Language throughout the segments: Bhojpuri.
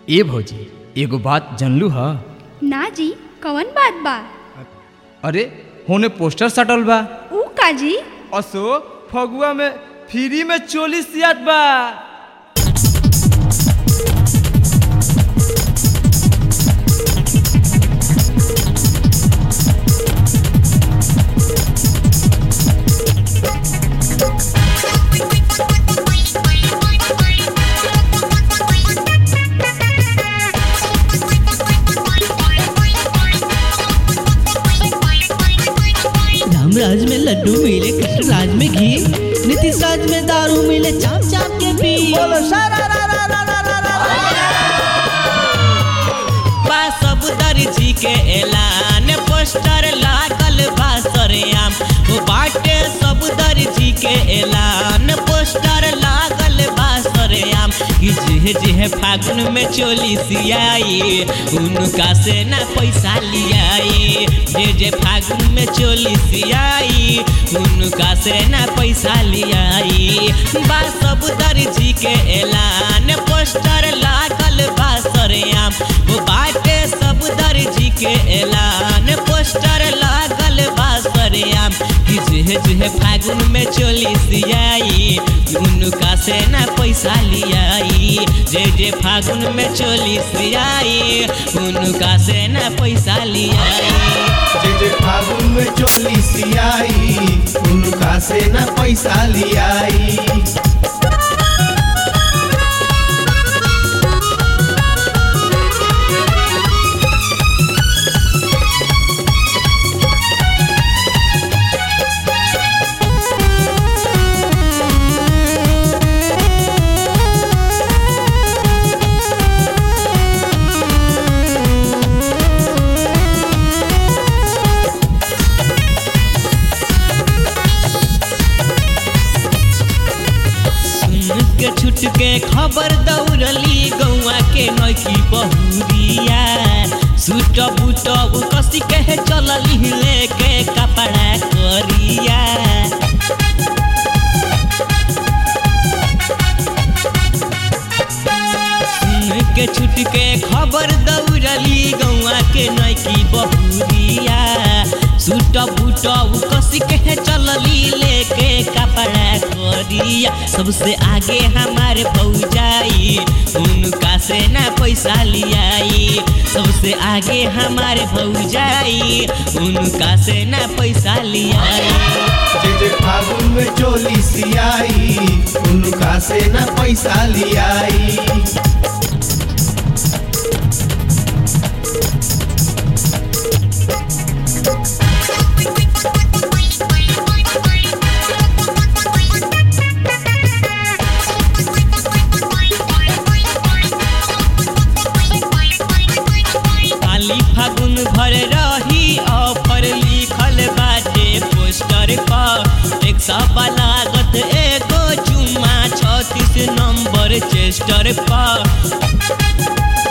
ए भौजी एगो बात जानलू ह ना जी कवन बात बा अरे होने पोस्टर सटल बा ऊ का जी असो फगुआ में फ्री में चोली सियात बा राम राज में लड्डू मिले कृष्ण राज में घी नीतीश राज में दारू मिले चाप चाप के पी बा सब दर्जी के ऐलान पोस्टर लागल बा सरेआम ओ बाटे सब दर्जी के ऐलान पोस्टर लागल बा सरेआम कि जे जे फागुन में चोली सियाई उनका से ना पैसा लियाई जे जे फागुन में चोली सियाई उनका से ना पैसा लियाई बा सब दर्जी के ऐलान पोस्टर लागल बा सरेआम वो बाटे सब दर्जी के ऐलान पोस्टर लागल बा सरेआम कि जे जे फागुन में चोली सियाई उनका से ना पैसा लियाई जे जे फागुन में चोली सियाई उनका से ना पैसा लियाई जे जे फागुन में चोली सियाई उनका से न पैसा लियाई सुन के छुट के खबर दौड़ली गौआ के नौकी बहुरिया सूट बूट कसी के चलली लेके कपड़ा करिया सुन के छुट के खबर दौड़ली गौआ के नौकी बहुरिया सूट बूट कसी के चलली लेके कपड़ा करिया सबसे आगे हमारे भौजाई उनका से ना पैसा लियाई सबसे आगे हमारे भौजाई उनका से ना पैसा लियाई जे जे फागुन में चोली सियाई उनका से न पैसा लियाई खाली फागुन भर रही ऑफर लिखल बाटे पोस्टर पर एक सौ लागत एगो चुम्मा छत्तीस नंबर चेस्टर पर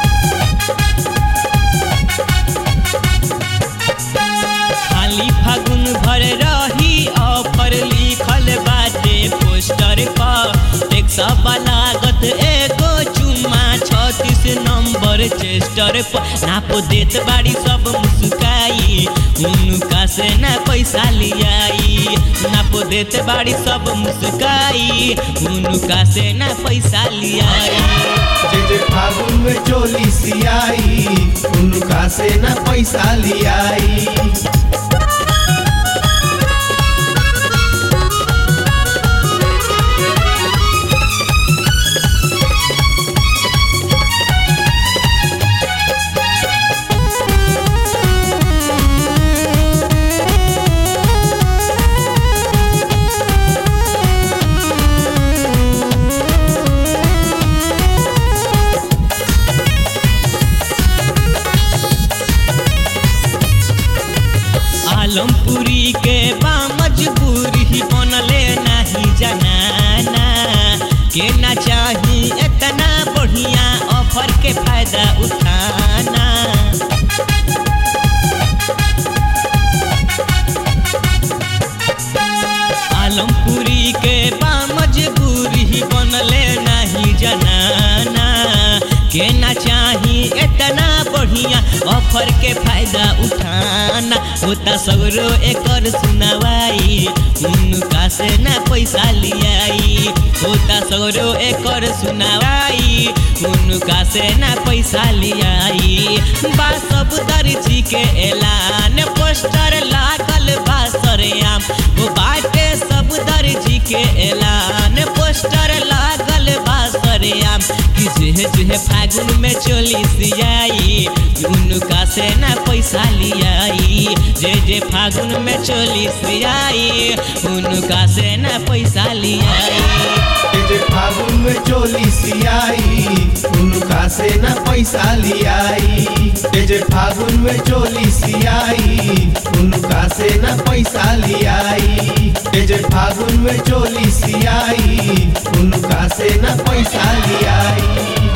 खाली फागुन भर रही ऑफर लिखल बाटे पोस्टर पर एक सौ लागत एगो चुम्मा छत्तीस नंबर चेस्टर पर नाप देत बाड़ी सब मुस्काई उनका से ना पैसा लियाई नाप देत बाड़ी सब मुस्काई उनका से ना पैसा लियाई जे जे फागुन में चोली सियाई उनका से न पैसा लियाई आलमपुरी के बा मजबूरी बनले नहीं जनाना के ना चाही इतना बढ़िया ऑफर के फायदा उठाना आलमपुरी के बा मजबूरी बनले नहीं जनाना के ना चाही इतना बढ़िया ऑफर के फायदा उठाना होता सगरो एकर सुनवाई उनका से ना पैसा लियाई होता सगरो एकर सुनवाई उनका से ना पैसा लियाई बा सब दर्जी के ऐलान पोस्टर लागल बा सरेआम वो बाटे सब दर्जी के ऐलान पोस्टर लागल बा सरेआम कि जेह जेह फागुन में चोली सियाई उनका से ना पैसा लियाई जे जे फागुन में चोली सियाई उनका से ना पैसा लियाई ए जे फागुन में चोली सियाई उनका से न पैसा लियाई ए जे फागुन में चोली सियाई उनका से न पैसा लियाई ए जे फागुन में चोली सियाई उनका से न पैसा लियाई